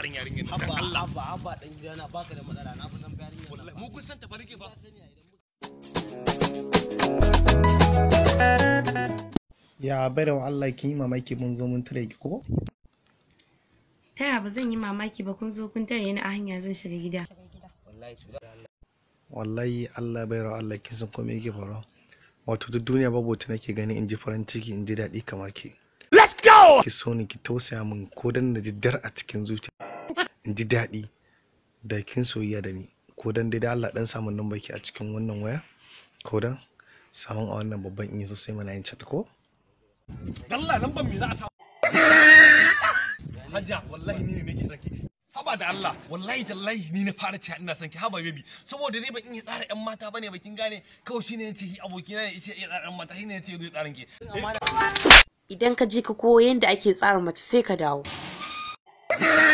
tsarin yarinyar nan dan Abba, Allah abba, abba dan gidana baka da matsala na fi san yarinyar nan. wallahi mu kun san ta farke ba ya baiwa Allah kin yi mamaki mun zo mun tare ki ko Ta yaya ba zan yi mamaki ba kun zo kun tare ni a hanya zan shiga gida. Wallahi cuta da Allah. wallahi Allah baiwa Allah kin san komai yake faruwa wato duk duniya babu wata nake gani in ji farin ciki in ji daɗi kamar ki let's go ki so ni ki tausaya min ko dan na ji dar a cikin zuciya in ji daɗi da kin soyayya da ni ko dan dai da Allah dan samun nan baki a cikin wannan waya ko dan samun a wannan babban in yi sosai mana yin chat ko Allah nan ban me za a sa Hajja wallahi ni ne nake son ki haba da Allah wallahi tallahi ni na fara cewa ina son ki haba baby saboda ni ban iya tsara yan mata bane bakin gane kawai shine yace hi abokina ne yace iya tsara yan mata shine yace zai tsarin ki Idan ka je ka koyo yadda ake tsara mace sai ka dawo.